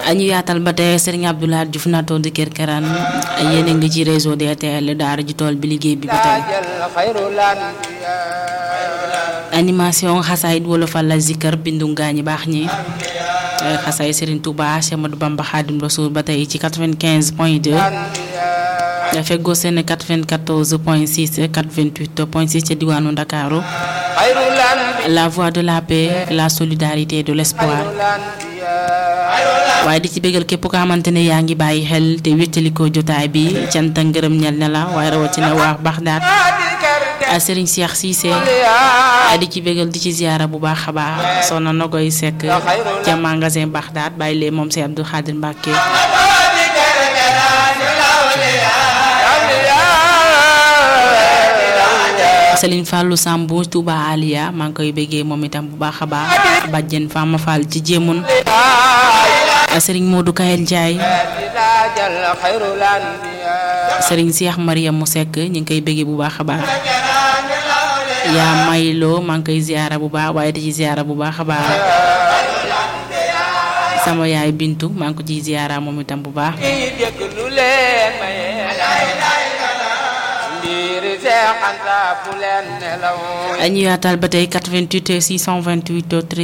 ñu yaatal ba tey Serigne Abdoulaye Diouf naatoo di Kër Karaan yéen a ngi ci réseau DTL daara ji tool bi liggéey bi ba tey animation xasaayit wolofal la zikkar bindu ngaañi baax ñi xasaay Serigne Touba Cheikh Ahmadou Bamba Khadim Rasoul ba tey ci 95 point 2 feggoo seen 94 point 6 88 point 6 ca diwaanu Ndakaaru la voix de la paix la solidarité de l'espoir waaye di ci bégal képp ko xamante ne yaa ngi bàyyi xel te wéttalikoo jotaay bi cant ak ngërëm ñel ne la waaye rawatina waa Baxdaad Serigne Cheikh Cissé di ci bégal di ci ziara bu baax a baax soxna Nogoy Seck ca magasin Baxdaad bàyyi lee moom si Abdou Khadir Mbacke Serigne Fallou Sambu Touba Aliya maa ngi koy béggee moom itam bu baax a baax bàjjen Fama Fall ci jéemun Serigne Modou Kayel Ndiaye Serigne Cheikh Mariam mu Seck ñu ngi koy béggee bu baax a baax yaa mayloo maa ngi koy ziara bu baax waaye di ci ziara bu baax a baax sama yaay Bintu maa ngi ko ciy ziara moom itam bu baax. ñu yaatal ba tey 88 628